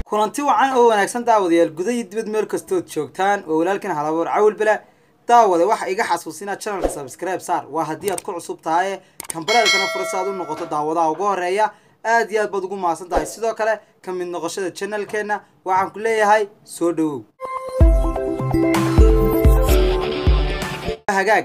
kulanti wacan oo wanaagsan daawadayaal guda iyo dibad meel kastood joogtaan oo walaalkan halaboor cawil bela daawada waxa iga xasuusinaa channelka subscribe saar waa haddii aad ku cusub tahay kambalaalkana furasa aad u noqoto daawadaha ugu horeeya aad iyo aad baad ugu mahadsan tahay sidoo kale ka mid noqoshada channelkeena waxaan ku leeyahay soo dhawow hagaag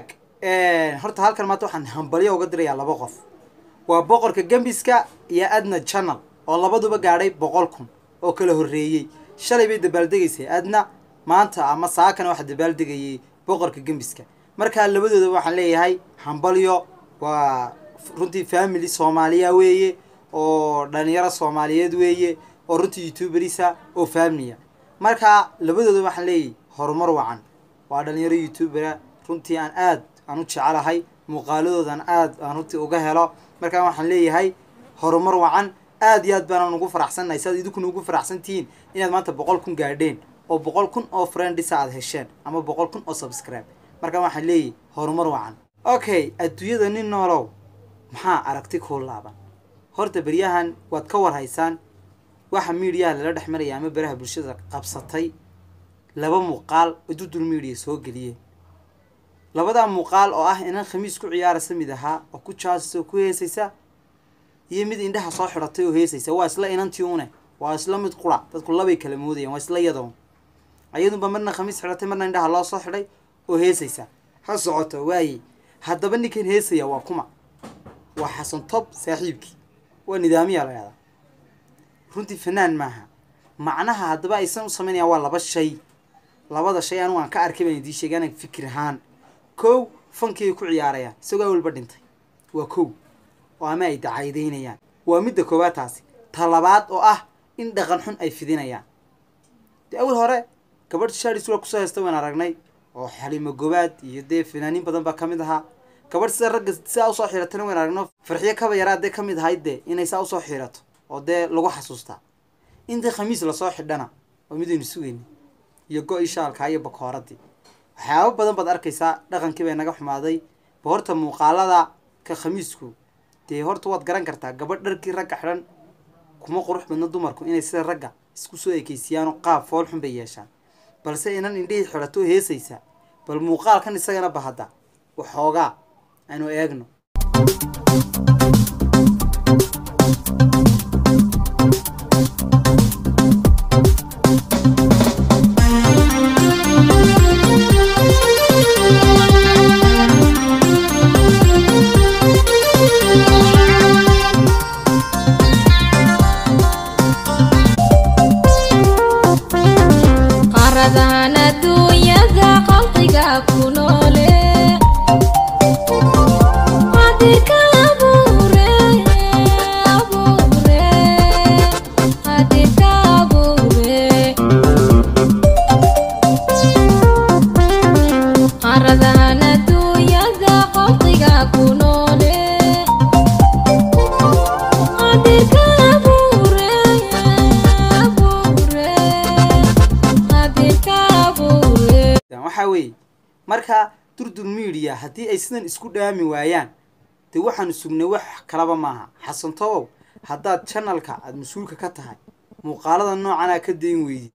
horta halkan maanta waxaan hambalyo uga dirayaa laba qof waa boqorka gembiska iyo adna channel oo labaduba gaadhay boqol kun oo kala horreeyey shalay bay dabaaldegaysay adna maanta ama saakana waxaa dabaaldegayay boqorka gembiska markaa labadooda waxaan leeyahay hambalyo waa runtii family soomaaliya weeye oo dhalinyaro soomaaliyeed weeye oo runtii youtuberisa oo familiya markaa labadooda waxaan leeyahay horumar wacan waa dhalinyaro youtubera runtii aan aad aan u jecelahay muuqaaladoodan aad aan runtii uga helo markaa waxaan leeyahay horumar wacan aad iyo aad baanaan ugu faraxsannahay si aad idinkuna ugu faraxsan tihiin inaad maanta boqol kun gaadheen oo boqol kun oo friendisa aad hesheen ama boqol kun oo subscribe markaa waxaan leeyahay horumar wacan okay adduunyada nin noolow maxaa aragti kuu laaban horta beryahan waad ka war haysaan waxa miidiyaha lala dhex maraya ama beraha bulshada qabsatay laba muuqaal oo dudul miidiya soo geliyeen labadaa muuqaal oo ah inan khamiis ku ciyaaraysa mid ahaa oo ku jaasisa oo ku heesaysa iyo mid indhaha soo xidhatay oo heesaysa waa isla inantii une waa isla mid qura dadku labay kala moodayaan waa isla yadoon ayadunba marna khamiis xidhatay marna indhaha loo soo xidhay oo heesaysa ha socoto waaye haddaba ninkan heesaya waa kuma waa xasan tob saaxiibkii waa nidaamiya la yahdaa runtii fanaan maaha macnaha haddaba aysan u samaynayaan waa laba shay labada shay anigu aan ka arkay baan idii sheegay anaga fikir ahaan kow fankii ay ku ciyaarayaan isagoo awalba dhintay waa kow oo ama ay dacaydaynayaan waa midda koowaad taasi ta labaad oo ah in dhaqan xun ay fidinayaan dee awal hore gabadh shaadis waa kusoo heesta waan aragnay oo xaliimo gobaad iyo dee fanaaniin badan baa ka mid ahaa gabadh sida ragga sidaa usoo xiratana waan aragno farxiyo kaba yaraa dee ka mid ahayd dee inay saa usoo xirato oo dee lagu xasuustaa intii khamiis lasoo xidhana oo midaynu sugayna iyo go-i shaalkaa iyo bakooradii waxyaaba badan baad arkaysaa dhaqankii bay naga xumaaday ba horta muuqaalada ka khamiisku dee horta waad garan kartaa gabadh dharkii ragga xidhan kuma qurux badna dumarku inay sida ragga isku soo ekeysiiyaan oo qaab fool xun bay yeeshaan balse inan indhihii xidhato heesaysa bal muuqaalkan isagana bahadda waxoogaa aynu eegno qaradahan adduunyada qalqiga ku noole qadirka abuure abuure qadirka abuure qaradahan adduunyada qalqiga ku noole qadirka abuure abuure qadirka abuure waxaa weeye marka durdur media haddii ay sidan isku dhaami waayaan dee waxaanu sugnay wax kalaba maaha xasan tobow haddaad channelka aada mas-uulka ka tahay muuqaalada noocanaa ka dayn weydi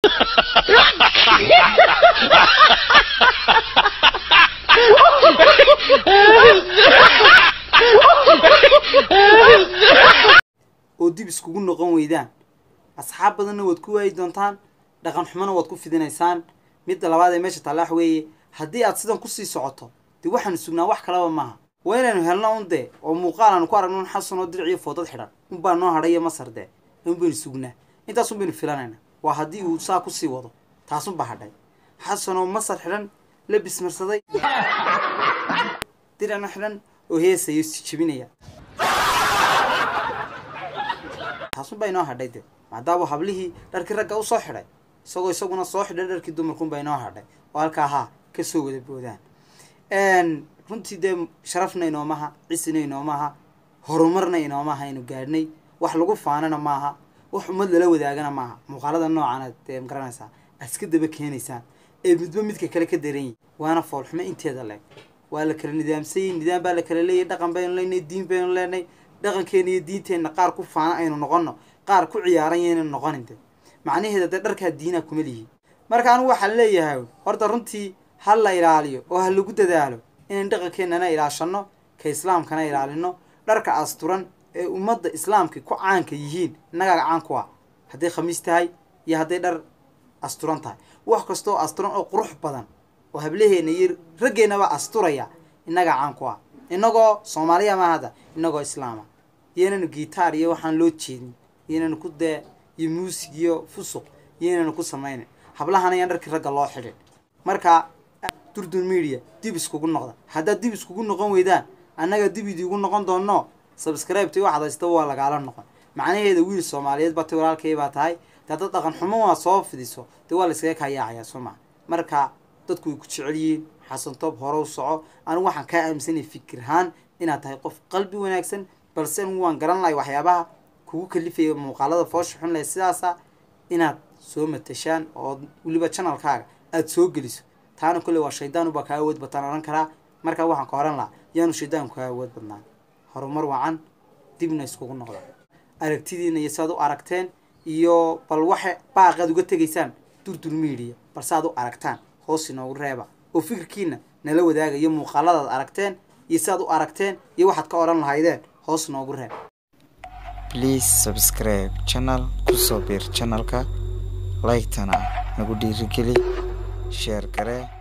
oo dib iskugu noqon weydaan asxaab badanna waad ku waayi doontaan dhaqan xumona waad ku fidinaysaan midda labaad ee meesha taalla wax weeye haddii aad sidan kusii socoto dee waxaanu sugnaa wax kalaba maaha waa inaynu helno un dee oo muuqaal aanu ku aragno un xasan oo diric iyo foodad xidhan unbaa noo hadhay iyo masar dee un baynu sugnaa intaas un baynu filanayna waa haddii uu saa kusii wado taasunbaa hadhay xasan oo masar xidhan labis marsaday diricna xidhan oo heesayo si jebinaya taasunbaa inoo hadhay dee maadaama hablihii dharkii ragga usoo xidhay isagoo isaguna soo xidhay dharkii dumarkunbaa inoo hadhay oo halkaa haa kasoo wada boodaan runtii dee sharafna inoomaha cisina inoomaha horumarna inoomaha aynu gaadhnay wax lagu faanana maaha wax ummad lala wadaagana maaha muuqaalada noocaana dee magaranaysaa aad iska daba keenaysaan ee midba midka kale ka daranyi waana foolxumo inteeda leeg waa la kala nidaamsanyay nidaam baa la kala leeyahy dhaqan baynu leenahay diin baynu leenahay dhaqankeena iyo diinteenna qaar ku faana aynu noqono qaar ku ciyaaran yaynan noqonin de macnaheeda dee dharkaa diinaa kuma lihi marka anigu waxaan leeyahay horta runtii ha la ilaaliyo oo ha lagu dadaalo inayn dhaqankeennana ilaashano ka islaamkana ilaalino dharka asturan ee ummadda islaamka ku caanka yihiin innagaaga caan ku ah hadday khamiis tahay iyo hadday dhar asturan tahay wax kastoo asturan oo qurux badan oo hablaheena iyo raggeennaba asturaya innagaa caan ku ah innagoo soomaaliya ma hadda innagoo islaama iyoynanu gitaar iyo waxaan loo jeedin iyoynanu ku dee iyo muusig iyo fusuq iyoynanu ku samaynin hablahana yaan dharkii ragga loo xidhin marka durdun media dib iskugu noqda haddaad dib iskugu noqon weydaan annaga dib idiigu noqon doono subscribe-ta waxaad haysta waa lagaala noqon macnaheeda wiil soomaaliyeed baa tay walaalkay baa tahay dee dad dhaqan xumo waa soo fidiso dee waa la iskaga kayaacayaa soo maa marka dadku way ku jecel yihiin xasan toob hore u soco anigu waxaan kaa aaminsanay fikirhaan inaad tahay qof qalbi wanaagsan balse anigu waan garan lahay waxyaabaha kugu kalifaya muuqaalada foosha xun leh sidaasa inaad soo matashaan oo weliba janalkaaga aada soo geliso taana kolle waa shaydaanuba kaa awood bataan odhan karaa markaa waxaan ka horan lahaa yaanu shaydaanku kaa awood badnaan horumar wacan dibna iskugu noqda aragtidiina iyo si aad u aragteen iyo bal waxa baaqaad uga tegaysaan durdur media balse aad u aragtaan hoos inoogu reeba oo fikirkiina nala wadaaga iyo muuqaaladaad aragteen iyo si aad u aragteen iyo waxaad ka odhan lahaydeen hoos noogu reeb please subscribe channel kusoo biir channelka like-tana nagu dhiirigeli sheer garee